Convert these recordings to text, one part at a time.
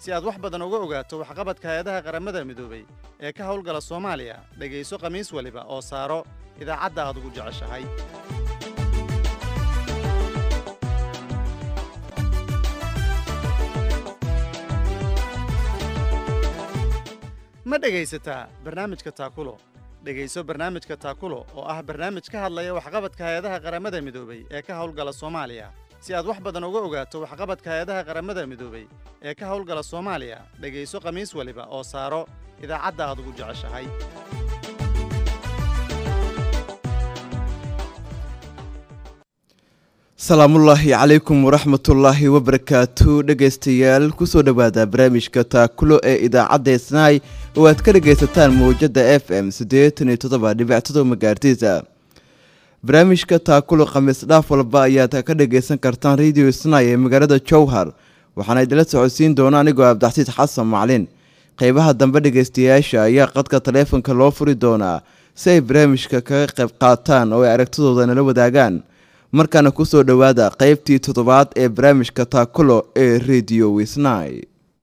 si aad wax badan uga ogaato waxqabadka hay-adaha qaramada midoobay ee ka howlgala soomaaliya dhegayso khamiis waliba oo saaro idaacadda aad ugu jeceshahay ma dhegaysataa barnaamijka taakulo dhegayso barnaamijka taakulo oo ah barnaamij ka hadlaya waxqabadka hay-adaha qaramada midoobay ee ka howlgala soomaaliya si aad wax badan uga ogaato waxqabadka hay-adaha qaramada midoobay ee ka howlgala soomaaliya dhegayso khamiis waliba oo saaro idaacadda aad ugu jeceshahay salaamullaahi calaykum waraxmatullaahi wabarakaatu dhegaystayaal kusoo dhowaada barnaamijka taakulo ee idaacadda snaai oo aad ka dhegaysataan mawjadda f m siddeetan iyo toddoba dhibictado magaartiisa barnaamijka taakulo khamiis dhaaf walba ayaad ka dhagaysan kartaan radio snaai ee magaalada jowhar waxaana idinla socodsiin doona anigoo abdaxsiid xasan maclin qeybaha dambe dhegaystayaasha ayaa qadka taleefonka loo furi doonaa si ay barnaamijka kaga qayb qaataan oo ay aragtidooda nala wadaagaan markaana kusoo dhowaada qeybtii toddobaad ee barnaamijka taakulo ee radio wisnai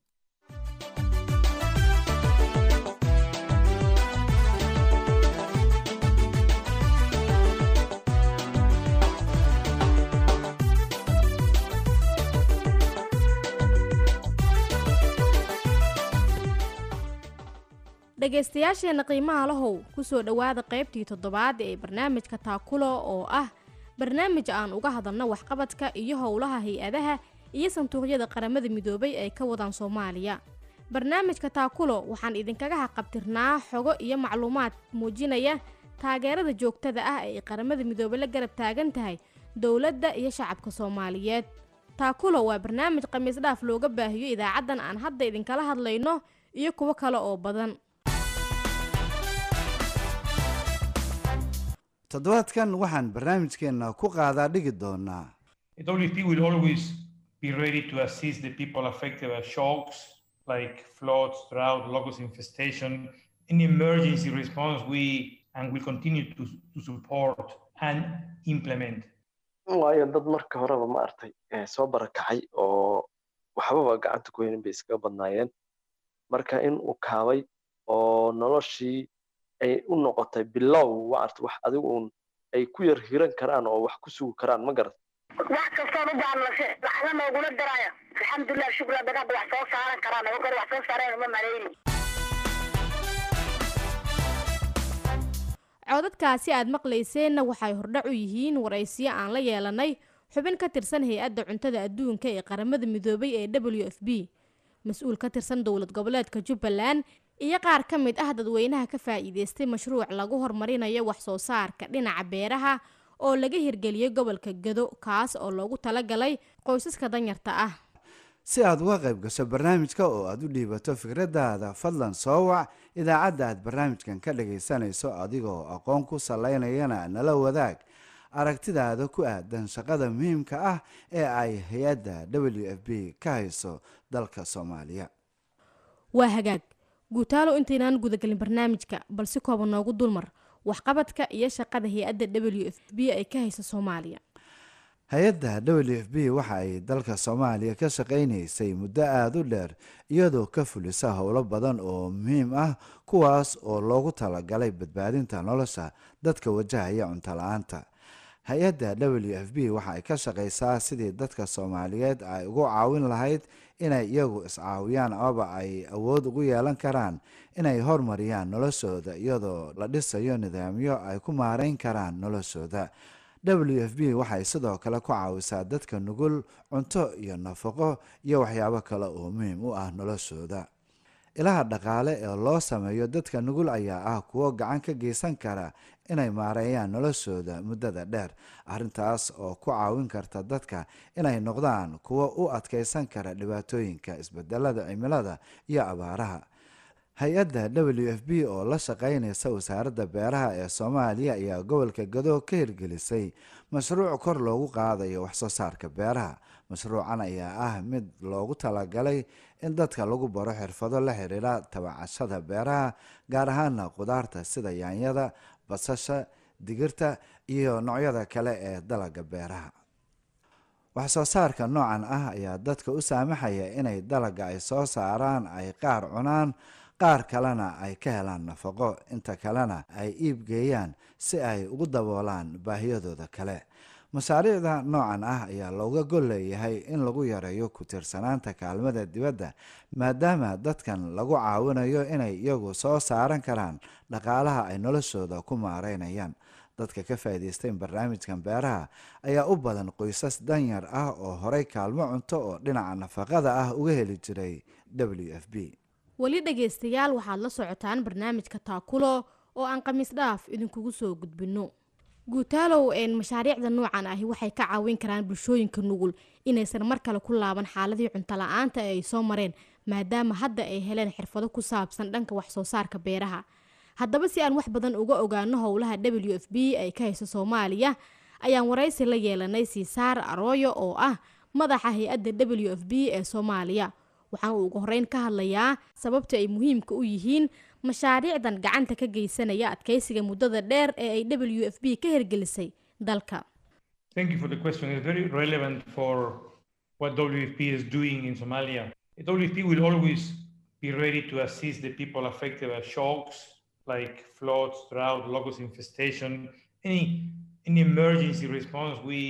dhegaystayaasheenna qiimaha lahow kusoo dhowaada qaybtii toddobaad ee barnaamijka taakulo oo ah barnaamij aan uga hadalno waxqabadka iyo howlaha hay-adaha iyo sanduuqyada qaramada midoobay ay ka wadaan soomaaliya barnaamijka taakulo waxaan idinkaga haqabtirnaa xogo iyo macluumaad muujinaya taageerada joogtada ah ee qaramada midoobey la garab taagan tahay dowladda iyo shacabka soomaaliyeed taakulo waa barnaamij khamiis dhaaf looga baahiyo idaacaddan aan hadda idinkala hadlayno iyo kuwo kale oo badan toddobaadkan waxaan barnaamijkeenna ku qaadaa dhigi doonaa WFP will always be ready to assist the people affected by shocks like floods, drought, locust infestation. In emergency response, we and will continue to, to support and implement. waayo dad marka horeba ma artay soo barakacay oo waxbaba gacanta ku helin bay iskaga badnaayeen marka in uu kaabay oo noloshii ay u noqotay bilow maarta wax adigu uun ay ku yar hiran karaan oo wax ku sugi karaan ma garat wax kastoon u baanlase waxna noogula daraya alxamdulilah shukra dagaada wax soo saaran karaan oo kale wax soo saareen uma malayni codadkaasi aad maqlayseenna waxay hordhac u yihiin waraysiyo aan la yeelanay xubin ka tirsan hay-adda cuntada adduunka ee qaramada midoobay ee w f b mas-uul ka tirsan dowlad goboleedka jubbaland iyo qaar ka mid ah dadweynaha ka faa'iideystay mashruuc lagu horumarinayo wax soo saarka dhinaca beeraha oo laga hirgeliyey gobolka gado kaas oo loogu talagalay qoysaska danyarta ah si aad uga qayb gasho barnaamijka oo aad u dhiibato fikradaada fadlan soo wac idaacadda aad barnaamijkan ka dhagaysanayso adigoo aqoon ku salaynayana nala wadaag aragtidaada ku aadan shaqada muhiimka ah ee ay hay-adda w f b ka hayso dalka soomaaliya waa hagaag guutaalo intaynaan gudagelin barnaamijka balsi kooban noogu dulmar waxqabadka iyo shaqada hay-adda w f b ay ka hayso soomaaliya hay-adda w f b waxa ay dalka soomaaliya ka shaqaynaysay muddo aada u dheer iyadoo ka fulisa howlo badan oo muhiim ah kuwaas oo loogu talagalay badbaadinta nolosha dadka wajahaya cunto la-aanta hay-adda w f b waxa ay ka shaqaysaa sidii dadka soomaaliyeed ay ugu caawin lahayd inay iyagu iscaawiyaan amaba ay awood ugu yeelan karaan inay hormariyaan noloshooda iyadoo la dhisayo nidaamyo ay ku maareyn karaan noloshooda w f b waxay sidoo kale ku caawisaa dadka nugul cunto iyo nafaqo iyo waxyaabo kale oo muhiim u ah noloshooda ilaha dhaqaale ee loo sameeyo dadka nugul ayaa ah kuwo gacan ka geysan kara inay maareeyaan noloshooda muddada dheer arrintaas oo ku caawin karta dadka inay noqdaan kuwo u adkeysan kara dhibaatooyinka isbedelada cimilada iyo abaaraha hay-adda w f b oo la shaqeynaysa wasaaradda beeraha ee soomaaliya ayaa gobolka gado ka hirgelisay mashruuc kor loogu qaadayo waxsoo saarka beeraha mashruucan ayaa ah mid loogu talagalay in dadka lagu baro xirfado la xiriira tabacashada beeraha gaar ahaana qudaarta sida yaanyada basasha digirta iyo noocyada kale ee dalaga beeraha wax soo saarka noocan ah ayaa dadka u saamaxaya inay dalaga ay soo saaraan ay qaar cunaan qaar kalena ay ka helaan nafaqo inta kalena ay iib geeyaan si ay ugu daboolaan baahiyadooda kale mashaariicda noocan ah ayaa looga gol leeyahay in lagu yareeyo ku tiirsanaanta kaalmada dibadda maadaama dadkan lagu caawinayo inay iyagu soo saaran karaan dhaqaalaha ay noloshooda ku maareynayaan dadka ka faa'iidaystay barnaamijkan beeraha ayaa u badan qoysas danyar ah oo horey kaalmo cunto oo dhinaca nafaqada ah uga heli jiray w f b weli dhegaystayaal waxaad la socotaan barnaamijka taakulo oo aan khamiis dhaaf idinkugu soo gudbinno guutaalow een mashaariicda noocan ahi waxay ka caawin karaan bulshooyinka nugul inaysan mar kale ku laaban xaaladii cunto la-aanta ee ay soo mareen maadaama hadda ay heleen xirfado ku saabsan dhanka wax soo saarka beeraha haddaba si aan wax badan uga ogaano howlaha w f b ay ka hayso soomaaliya ayaan waraysi la yeelanay siisaar arooyo oo ah madaxa hay-adda w f b ee soomaaliya waxaan uu ugu horeyn ka hadlayaa sababta ay muhiimka u yihiin mashaariicdan gacanta ka geysanaya adkeysiga muddada dheer ee ay w f b ka hirgelisay dalka Thank you for the question. It's very relevant for what WFP is doing in Somalia. WFP will always be ready to assist the people affected by shocks like floods, drought, locust infestation, any any emergency response. We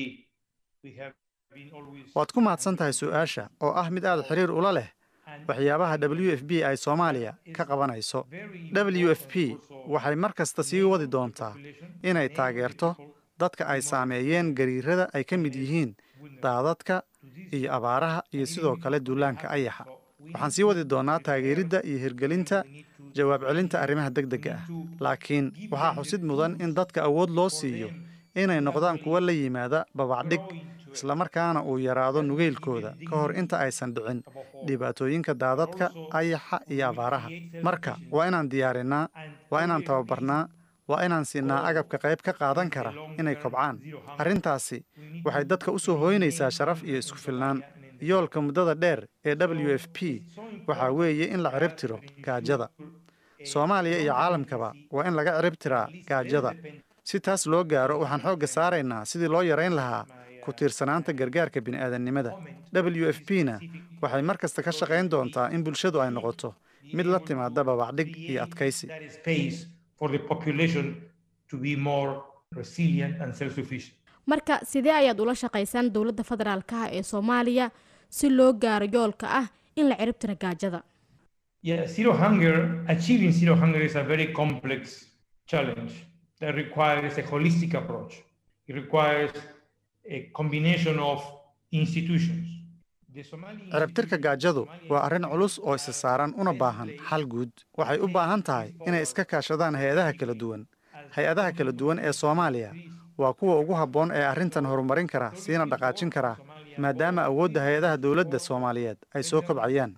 we have been always. waad ku mahadsan tahay su-aasha oo ah mid aad xiriir ula leh waxyaabaha w f b ay soomaaliya ka qabanayso w f p waxay mar kasta sii wadi doontaa inay taageerto dadka ay saameeyeen gariirada ay ka mid yihiin daadadka iyo abaaraha iyo sidoo kale duulaanka ayaxa waxaan sii wadi doonaa taageeridda iyo hirgelinta jawaab celinta arrimaha degdega ah laakiin waxaa xusid mudan in dadka awood loo siiyo inay noqdaan kuwo la yimaada babacdhig islamarkaana uu yaraado nugeylkooda ka hor inta aysan dhicin dhibaatooyinka daadadka ayaxa iyo abaaraha marka waa inaan diyaarinnaa waa inaan tababarnaa waa inaan siinaa agabka qayb ka qaadan kara inay kobcaan arrintaasi waxay dadka u soo hooynaysaa sharaf iyo isku filnaan yoolka muddada dheer ee w f p waxaa weeye in la cirib tiro gaajada soomaaliya iyo caalamkaba waa in laga cirib tiraa gaajada si taas loo gaaro waxaan xoogga saaraynaa sidii loo yarayn lahaa ku tiirsanaanta gargaarka bini'aadannimada w f p na waxay mar kasta ka shaqayn doontaa in bulshadu ay noqoto mid la timaada babacdhig iyo adkaysi That is space for the population to be more resilient and self-sufficient. marka sidee ayaad ula shaqaysaan dowladda federaalka ah ee soomaaliya si loo gaaro yoolka ah in la cirib tiro gaajada Yeah, zero hunger, achieving zero hunger is a very complex challenge that requires a holistic approach. It requires a combination of institutions. The Somali ciribtirka gaajadu waa arrin culus oo isa saaran una baahan xal guud waxay u baahan tahay inay iska kaashadaan hay-adaha kala duwan hay-adaha kala duwan ee soomaaliya waa kuwa ugu habboon ee arrintan horumarin kara siina dhaqaajin kara maadaama awoodda hay-adaha dowladda soomaaliyeed ay soo kobcayaan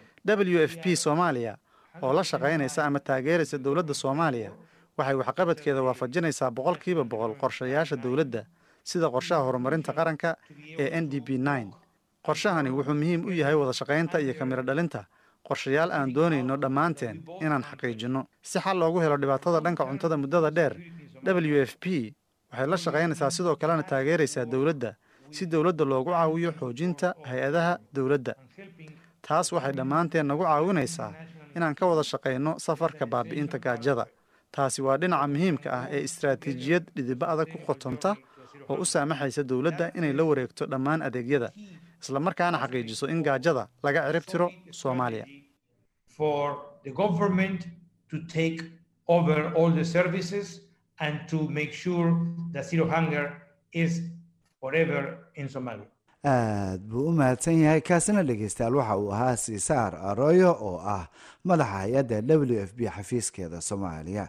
w f p soomaaliya oo la shaqaynaysa ama taageeraysa dowladda soomaaliya waxay waxqabadkeeda waafajinaysaa boqolkiiba boqol qorshayaasha dowladda sida qorshaha horumarinta qaranka ee n d b qorshahani wuxuu muhiim u yahay wada shaqaynta iyo kamiro dhalinta qorshayaal aan doonayno dhammaanteen inaan xaqiijinno si xal loogu helo dhibaatada dhanka cuntada muddada dheer w f p waxay la shaqaynaysaa sidoo kalena taageeraysaa dowladda si dowladda loogu caawiyo xoojinta hay-adaha dowladda taas waxay dhammaanteen nagu caawinaysaa inaan ka wada shaqayno safarka baabi'inta gaajada taasi waa dhinaca muhiimka ah ee istaraatiijiyad dhidiba adag ku qotonta oo u saamaxaysa dowladda inay la wareegto dhammaan adeegyada islamarkaana xaqiijiso in gaajada laga cirib tiro soomaaliya for the government to take over all the services and to make sure that zero hunger is forever in Somalia. aad buu u mahadsan yahay kaasina dhegeystayaal waxa uu ahaa siisaar arooyo oo ah madaxa hay-adda w f b xafiiskeeda soomaaliya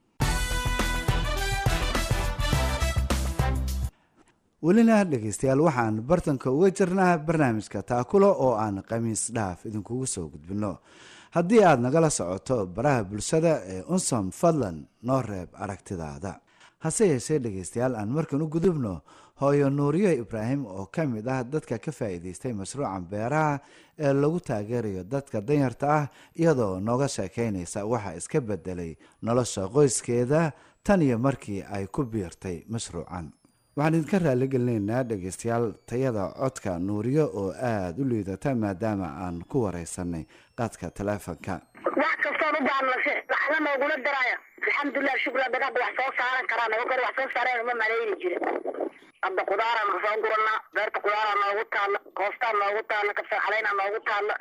welina dhegeystayaal waxaan bartanka uga jirnaa barnaamijka taakulo oo aan khamiis dhaaf idinkugu soo gudbino haddii aad nagala socoto baraha bulshada ee unsom fadlan noo reeb aragtidaada hase yeeshee dhegeystayaal aan markan u gudubno hooyo nuuriyo ibraahim oo ka mid ah dadka ka faa'iideystay mashruucan beeraha ee lagu taageerayo dadka danyarta ah iyadoo nooga sheekeynaysa waxa iska bedelay nolosha qoyskeeda tan iyo markii ay ku biirtay mashruucan waxaan idinka raaligelinaynaa dhegeystayaal tayada codka nuuriyo oo aada u liidata maadaama aan ku wareysanay qaadka taleefonka wax kastoon u baahno laxda noogula daraayo alxamdulilah shukra dagaada wax soo saaran karaa naga kor wax soo saareen uma malayni jirin hadda qudaaraan kasoo guranaa beerta qudaaraa noogu taalla koostaa noogu taalla kabsar caleynaa noogu taalla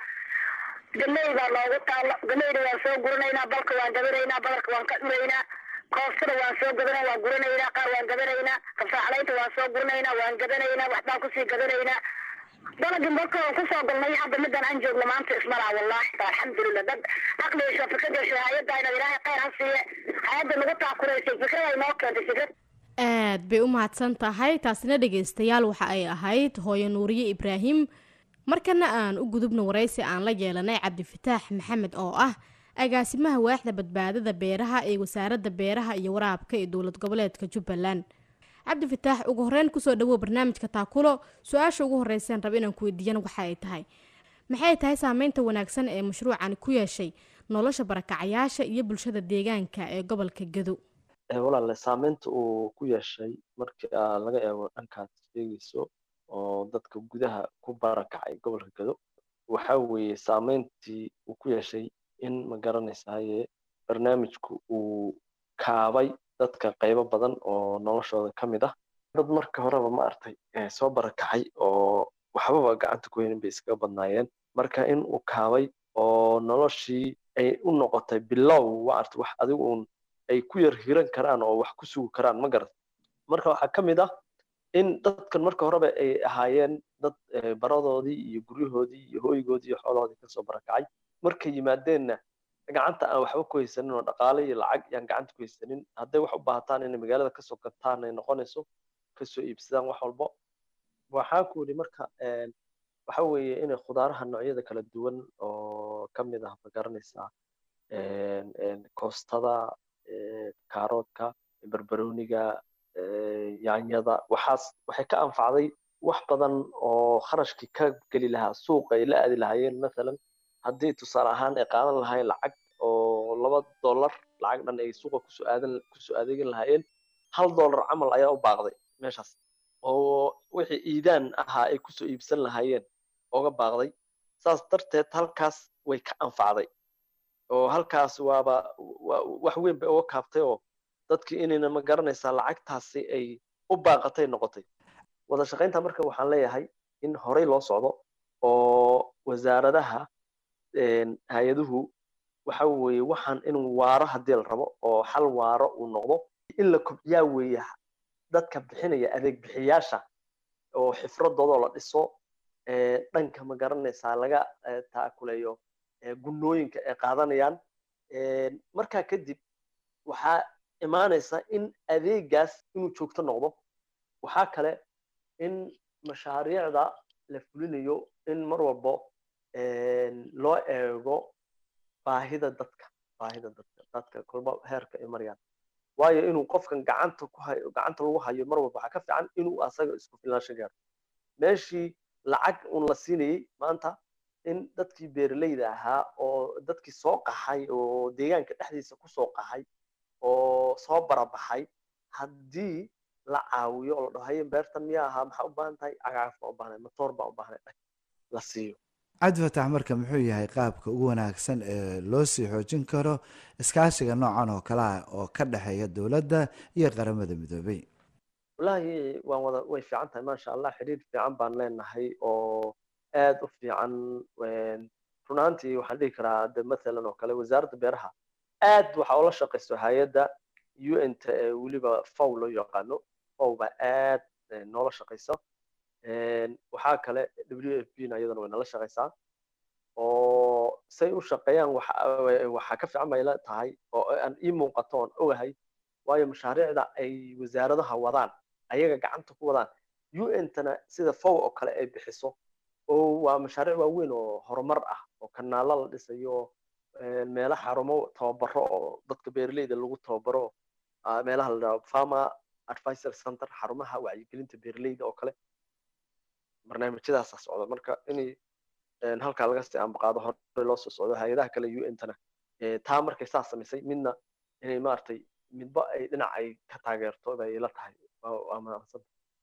galey baa noogu taalla galeyda waan soo guranaynaa balka waan gabanaynaa badarka waan ka dhuraynaa koostada waan soo gadanaa waan guranaynaa qaar waan gabanaynaa kabsar caleynta waan soo guranaynaa waan gabanaynaa waxbaan kusii gadanaynaa dalagii marka waan kusoo galnay hadda midaan aan joogno maanta ismalaa wallahi alxamdulilah dad caqligiisa fikradeesha hay-adda inaad ilaahay khayr ha siiye hay-adda nagu taakuraysay fikrad ay noo keentay fikrad aad bay u mahadsan tahay taasina dhegaystayaal waxa ay ahayd hooyo nuuriye ibraahim markana aan u gudubno waraysi aan la yeelanay cabdifataax maxamed oo ah agaasimaha waaxda badbaadada beeraha ee wasaaradda beeraha iyo waraabka ee dowlad goboleedka jubbaland cabdifataax ugu horeyn kusoo dhawow barnaamijka taakulo su-aasha ugu horeyseen raba inaan ku weydiiyana waxa ay tahay maxay tahay saameynta wanaagsan ee mashruucani ku yeeshay nolosha barakacayaasha iyo bulshada deegaanka ee gobolka gado walaale saameynta uu ku yeeshay markii laga eego dhankaad sheegayso oo dadka gudaha ku barakacay gobolka gado waxa weeye saameyntii uu ku yeeshay in ma garanaysaye barnaamijku uu kaabay dadka qaybo badan oo noloshooda ka mid ah dad marka horeba ma artay soo barakacay oo waxbaba gacanta ku helin bay iskaga badnaayeen marka in uu kaabay oo noloshii ay u noqotay bilow ma arta wax adigu uun ay ku yar hiran karaan oo wax ku sugi karaan ma garat marka waxaa ka mid ah in dadkan marka horeba ay ahaayeen dad baradoodii iyo guryahoodii iyo hooygoodii iyo xoolahoodii kasoo barakacay markay yimaadeenna gacanta aan waxba ku haysanin oo dhaqaale iyo lacag yaan gacanta ku haysanin hadday wax u baahataan inay magaalada kasoo gataan ay noqonayso kasoo iibsadaan wax walbo waxaan ku yidhi marka waxa weeye inay khudaaraha noocyada kala duwan oo ka mid ah ma garanaysaa koostada kaaroodka barbarooniga yaanyada waxaas waxay ka anfacday wax badan oo kharashkii ka geli lahaa suuqa ay la aadi lahaayeen mathalan haddii tusaale ahaan ay qaadan lahaayeen lacag oo laba dollar lacag dhan ay suuqa kusoo aadan kusoo adeegin lahaayeen hal dollar camal ayaa u baaqday meeshaas oo wixii iidaan ahaa ay kusoo iibsan lahaayeen oga baaqday saas darteed halkaas way ka anfacday oo halkaas waaba wax weyn bay uga kaabtay oo dadkii inayna ma garanaysaa lacagtaasi ay u baaqatay noqotay wada shaqaynta marka waxaan leeyahay in horey loo socdo oo wasaaradaha hay-aduhu waxa weeye waxaan in waaro haddii la rabo oo xal waaro uu noqdo in la kobciyaa weeye dadka bixinaya adeeg bixiyaasha oo xifradooda la dhiso dhanka ma garanaysaa laga taakuleeyo gunnooyinka ay qaadanayaan markaa kadib waxaa imaanaysa in adeegaas inuu joogto noqdo waxaa kale in mashaariicda la fulinayo in mar walbo loo eego baahida dadka baahida dadka dadka kolba heerka ay marayaan waayo inuu qofkan gacanta ku hayo gacanta lagu hayo mar walba waxaa ka fiican inuu asaga isku filnaansho gaaro meeshii lacag un la siinayey maanta in dadkii beeraleyda ahaa oo dadkii soo qaxay oo deegaanka dhexdiisa kusoo qaxay oo soo barabaxay haddii la caawiyo oo la dhaho haye beertan miyaa ahaa maxaa u baahan tahay cagaaf baa u baahnay matoor baa u baahnay la siiyo cabdifatax marka muxuu yahay qaabka ugu wanaagsan ee loo sii xoojin karo iskaashiga noocan oo kale ah oo ka dhexeeya dowladda iyo qaramada midoobay wallaahi waan wada way fiican tahay maasha allah xiriir fiican baan leenahay oo aad u fiican run ahaantii waxaan dhihi karaa de mathalan oo kale wasaaradda beeraha aad waxa ula shaqayso hay-adda un ta ee weliba fow loo yaqaano fow baa aad noola shaqaysa waxaa kale w f b na iyadana way nala shaqaysaa oo say u shaqeeyaan waxaa ka fiican bay la tahay oo aan ii muuqato oon ogahay waayo mashaariicda ay wasaaradaha wadaan ayaga gacanta ku wadaan un tana sida fow oo kale ay bixiso oo waa mashaariic waaweyn oo horumar ah oo kanaalo la dhisayo meelo xarumo tababaro oo dadka beeraleyda lagu tababaro meelaha la dhaho farmer advisor center xarumaha wacyigelinta beeraleyda oo kale barnaamijyadaasa socda marka inay halkaa laga sii ambaqaado hore loo soo socdo hay-adaha kale un tana taa markay saa samaysay midna inay maaragtay midba ay dhinac ay ka taageerto bay la tahay waa mahadsan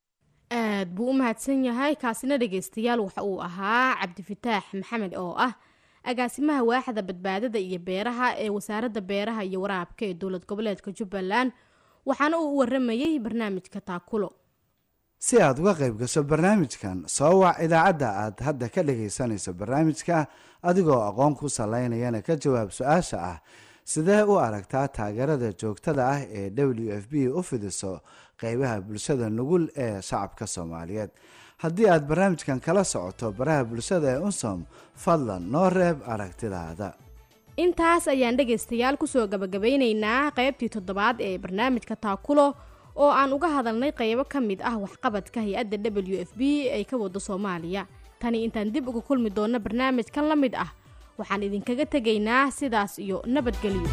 aad buu u mahadsan yahay kaasina dhegeystayaal waxa uu ahaa cabdifataax maxamed oo ah agaasimaha waaxda badbaadada iyo beeraha ee wasaaradda beeraha iyo waraabka ee dowlad goboleedka jubbaland waxaana uu u waramayey barnaamijka taakulo si aad uga qayb gasho barnaamijkan soo wac idaacadda aad hadda ka dhagaysanayso barnaamijka adigoo aqoon ku salaynayana ka jawaab su-aasha ah sidee u aragtaa taageerada joogtada ah ee w f b u fidiso qeybaha bulshada nugul ee shacabka soomaaliyeed haddii aad barnaamijkan kala socoto baraha bulshada ee unsom fadlan noo reeb aragtidaada intaas ayaan dhegaystayaal kusoo gabagabeyneynaa qeybtii toddobaad ee barnaamijka taakulo oo aan uga hadalnay qeybo ka mid ah waxqabadka hay-adda w f b ay ka wado soomaaliya tani intaan dib uga kulmi doonno barnaamijkan la mid ah waxaan idinkaga tegaynaa sidaas iyo nabadgelyo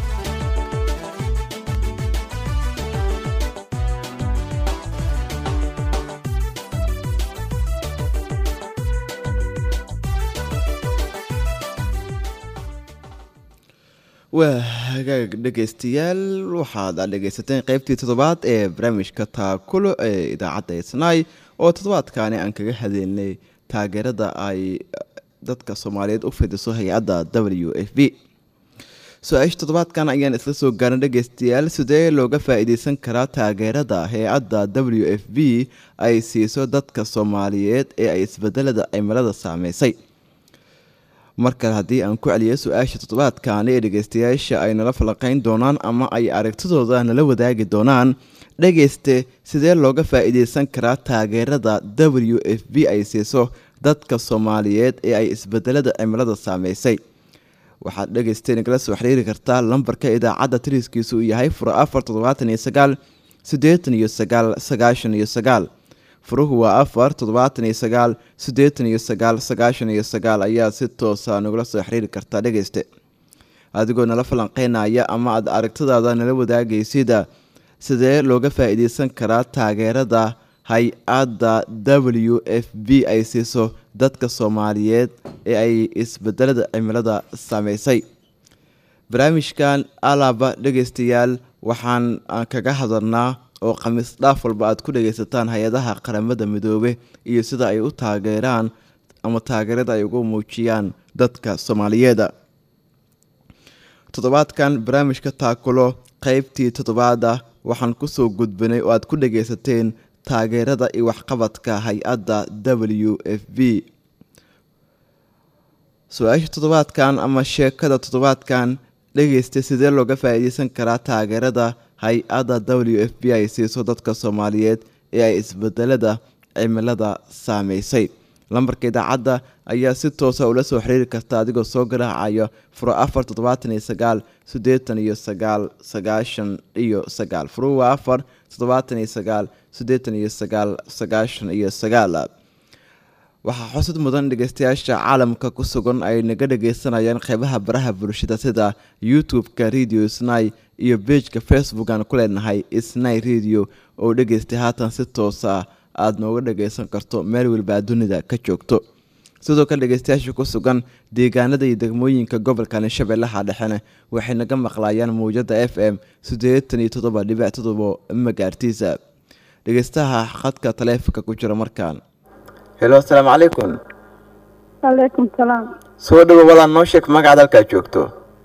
waa hagaag dhegaystayaal waxaad aad dhegaysateen qeybtii toddobaad ee barnaamijka taakulo ee idaacadda isnaay oo toddobaadkaani aan kaga hadleynay taageerada ay dadka soomaaliyeed u fidiso hay-adda w f b su-aasha toddobaadkan ayaan isla soo gaarin dhegaystayaal sidee looga faa-iideysan karaa taageerada hay-adda w f b ay siiso dadka soomaaliyeed ee ay isbedelada cimilada saameysay mar kale haddii aan ku celiyo su-aasha toddobaadkaani ee dhegeystayaasha ay nala falaqeyn doonaan ama ay aragtidooda nala wadaagi doonaan dhegeyste sidee looga faa-iideysan karaa taageerada w f b ay siiso dadka soomaaliyeed ee ay isbedelada cimilada saameysay waxaad dhegeyste nagala soo xiriiri kartaa lambarka idaacadda tiriskiisu uu yahay furo afar toddobaatan iyo sagaal siddeetan iyo sagaal sagaashan iyo sagaal furuhu waa afar toddobaatan iyo sagaal siddeetan iyo sagaal sagaashan iyo sagaal ayaa si toosa nagula soo xiriiri kartaa dhegeyste adigoo nala falanqeynaya ama aad aragtidaada nala wadaagaysida sidee looga faa-iideysan karaa taageerada hay-adda w f b ay siiso dadka soomaaliyeed ee ay isbedelada cimilada saameysay barnaamijkan alaba dhegeystayaal waxaan kaga hadalnaa oo khamiis dhaaf walba aad ku dhageysataan hay-adaha qaramada midoobe iyo sida ay u taageeraan ama taageerada ay ugu muujiyaan dadka soomaaliyeeda toddobaadkan barnaamijka taakulo qeybtii toddobaada waxaan kusoo gudbinay oo aad ku dhageysateen taageerada iyo waxqabadka hay-adda w f b su-aasha toddobaadkan ama sheekada toddobaadkan dhegeysta sidee looga faa-iideysan karaa taageerada hay-adda w f b ay siiso dadka soomaaliyeed ee ay isbedelada cimilada saameysay lambarka idaacadda ayaa si toosa ula soo xiriiri karta adigoo soo garaacayo furo afar toddobaatan iyo sagaal siddeetan iyo sagaal sagaashan iyo sagaal furu waa afar toddobaatan iyo sagaal siddeetan iyo sagaal sagaashan iyo sagaal waxaa xusud mudan dhegeystayaasha caalamka ku sugan ay naga dhageysanayaan qeybaha baraha bulshada sida youtube-ka radio snai iyo bejka facebook aan ku leenahay snai radio oo dhegeystay haatan si toosa aada nooga dhageysan karto meel walba dunida ka joogto sidoo kale dhegeystayaasha ku sugan deegaanada iyo degmooyinka gobolkani shabeellaha dhexena waxay naga maqlayaan mawjada f m siddeetan iyo toddoba dhibic todobo magaartiisa dhegeystaha khadka taleefonka ku jira markaan helo asalaamu calaykum calaykum salaam soo dhawo walaan noo sheeg magaca dalkaad joogto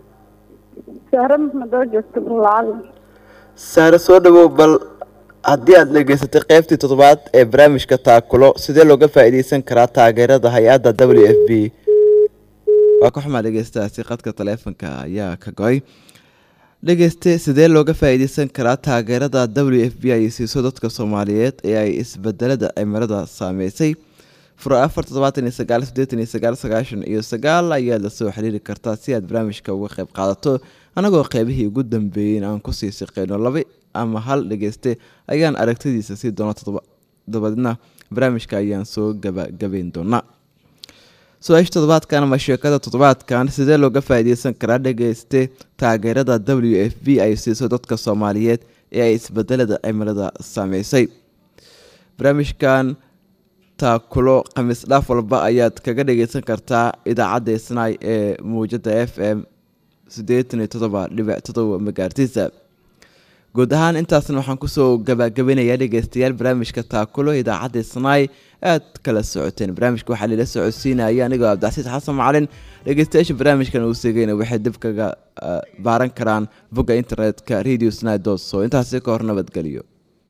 sahre maxmed oo joogta bulacada sahre soo dhawow bal haddii aad dhegeysatay qeybtii toddobaad ee barnaamijka taakulo sidee looga faa-iideysan karaa taageerada hay-adda w f b waa ka xumaa dhegeystaasi qadka taleefonka ayaa ka go-ay dhegeyste sidee looga faa-iideysan karaa taageerada w f b ay siiso dadka soomaaliyeed ee ay isbedelada cimilada saameysay furo afar toddobaatan iyo sagaal siddeetan iyo sagaal sagaashan iyo sagaal ayaad lasoo xiriiri kartaa si aad barnaamijka uga qayb qaadato anagoo qeybihii ugu dambeeyey aan kusii shaqeyno laba ama hal dhegeyste ayaan aragtidiisa sii doona dabadeedna barnaamijka ayaan soo gabagabeyn doonaa su-aasha toddobaadkan ama sheekada toddobaadkan sidee looga faa-iideysan karaa dhegeyste taageerada w f b ay siiso dadka soomaaliyeed ee ay isbedelada cimilada saameysay barnaamijkan taakulo khamiis dhaaf walba ayaad kaga dhageysan kartaa idaacadda snai ee muwjada f m siddeetan iyo toddoba dhibic toddoba magaartiisa guud ahaan intaasna waxaan kusoo gabagabinayaa dhegeystayaal barnaamijka taakulo idaacadda snaai aad kala socoteen barnaamijka waxaa lila socodsiinaya anigoo cabdicasiis xasan macalin dhegeystayaasha barnaamijkan uu segayna waxay dib kaga ah, baaran karaan bogga internetka radio snai so intaasi ka hor nabadgelyo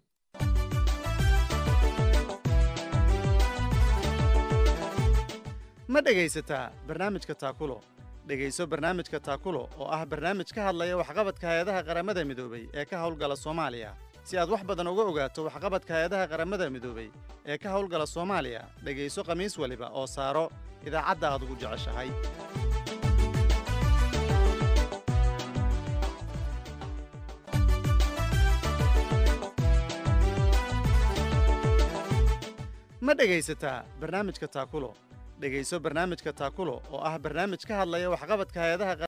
ma dhegaysataa barnaamijka taakulo dhegayso barnaamijka taakulo oo ah barnaamij ka hadlaya waxqabadka hay-adaha qaramada midoobay ee ka howlgala soomaaliya si aad wax badan uga ogaato waxqabadka hay-adaha qaramada midoobay ee ka howlgala soomaaliya dhegayso khamiis waliba oo saaro idaacadda aad ugu jeceshahay ma dhegaysataa barnaamijka taakulo dhegayso barnaamijka taakulo oo ah barnaamij ka hadlaya waxqabadka hay-adaha